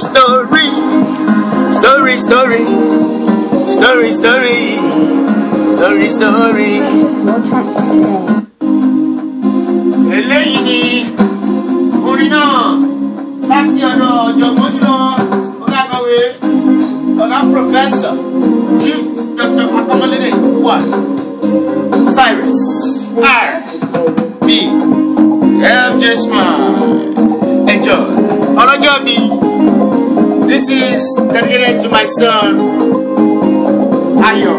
story story story story story story story. Purchase your tracks today. eléyìí ni orin náà láti ọ̀dọ̀ ọ̀jọ̀gbọ́n jùlọ ọ̀gá akọ̀wé ọ̀gá pòfẹ́sọ̀ chief dr akọ́mọlédè wà cyrus r b mj smile enjoy ọlọ́jọ́ mi this is dedicated to my son ayọ̀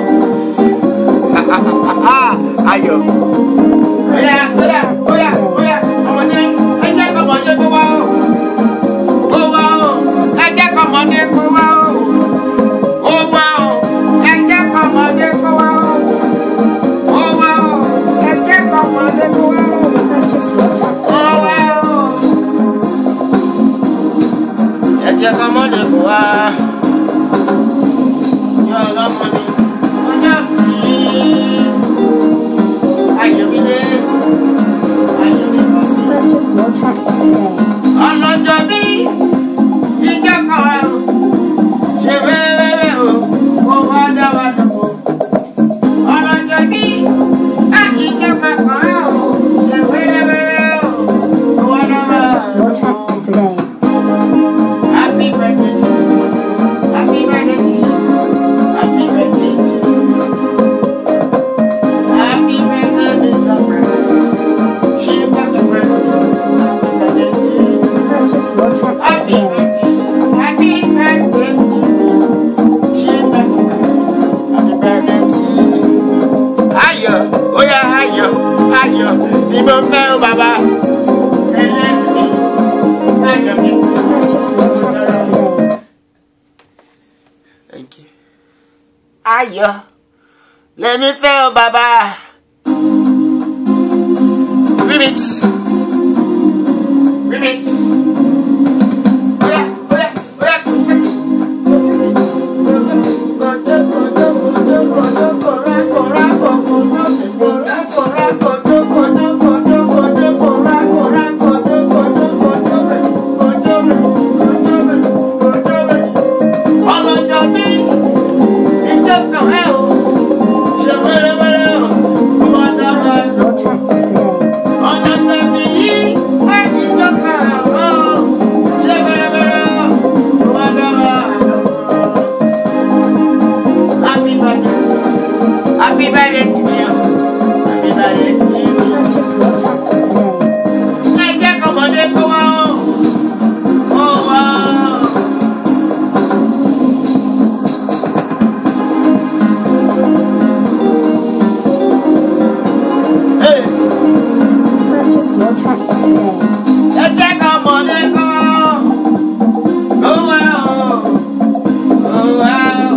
ayọ̀. Oya, oya, oya, oya, ọmọdé, ẹ jẹ́ kọ́mọdé kó wá o. Ó wá o, ẹ jẹ́ kọ́mọdé kó wá o. Ó wá o, ẹ jẹ́ kọ́mọdé kó wá o. Ó wá o, ẹ jẹ́ kọ́mọdé kó wá o. Purchase your tracks Ó wá o. Ẹ jẹ́ kọ́mọdé kó wá. Yọ ọlọ́mọ ni, ọjọ́ kìí. Ayọ̀mídé, Ayọ̀mídé sí. Purchase your tracks today. ọlọ́jọ́ bí ìjọ kan ẹ̀ o ṣe wẹ́wẹ́wẹ́ o kó wá dá wa dùnkù. ọlọ́jọ́ bí ìjọ kan ẹ̀ o ṣe wẹ́wẹ́wẹ́ o kó wá dá wa Purchase your dùnkù. tracks today. Happy birthday to you. Happy birthday to you. Happy birthday to you. Happy birthday, Mr. Frank. She got the friend. Happy birthday to you. Purchase your tracks Happy today. birthday, happy birthday to you. Children, happy birthday to you. Ayọ̀, oya ayọ̀, ayọ̀, ni mo fẹ́ o bàbá. Ẹlẹ́rìí, ayọ̀ mi. Purchase your tracks today. Thank you. Ayọ̀, lèmi fẹ́ o bàbá. Remix. Remix. Oya, oya, oya, kò sí. Ọlọ́jọ́ bí ìjọ kan ẹ̀ o, ṣe wẹ́rẹ́wẹ́rẹ́ o, ó wá dá wa Purchase your tracks today. ọlọ́jọ́ bí ìjọ kan ẹ̀ o, ṣe wẹ́rẹ́wẹ́rẹ́ o, ó wá dá wa Happy birthday to you. Happy birthday to you. Happy birthday to you. Purchase your tracks today. Ẹ jẹ́ kọ́mọdé kó wá o. Ó wá o. Hey. Purchase your tracks today. Ẹ jẹ́ kọ́mọdé kó wá o. Ó wá o. Ó wá o.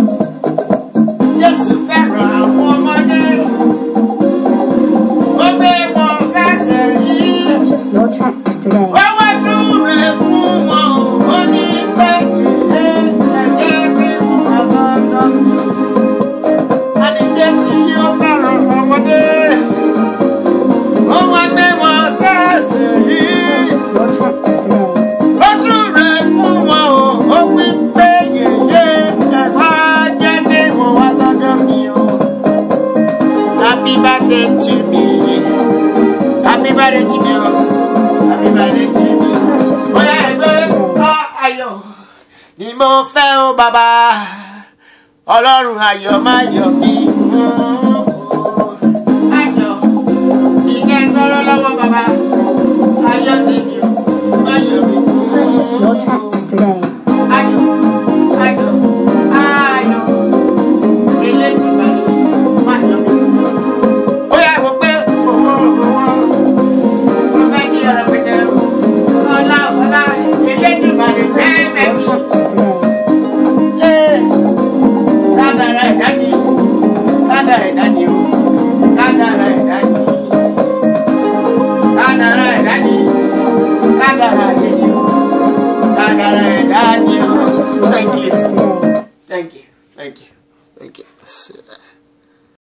Jésù fẹ́ràn àwọn ọmọdé. Ó gbé wọn sẹ́sẹ̀ yìí. Purchase your tracks today. Wọ́n wá túre fún wọn o, ó ní pé ẹ ẹ̀jẹ̀ bí wọ́n máa sọ́dọ̀ mi. Àní Jésù yóò fẹ́ràn ọmọdé. Ó wá gbé wọn sẹ́sẹ̀ yìí. Purchase your tracks today. Ó túre fún wọn o, ó wí pé yèyé ẹ̀fọ́ jẹ́ bí wọ́n wá sọ́dọ̀ mi o. Happy birthday to me. Happy birthday to me o. Happy birthday to me. Purchase your Bóyá ẹgbẹ́ tracks today. á ayọ̀ ni mo fẹ́ o bàbá. Ọlọ́run ayọ̀ máa yọ̀ mí.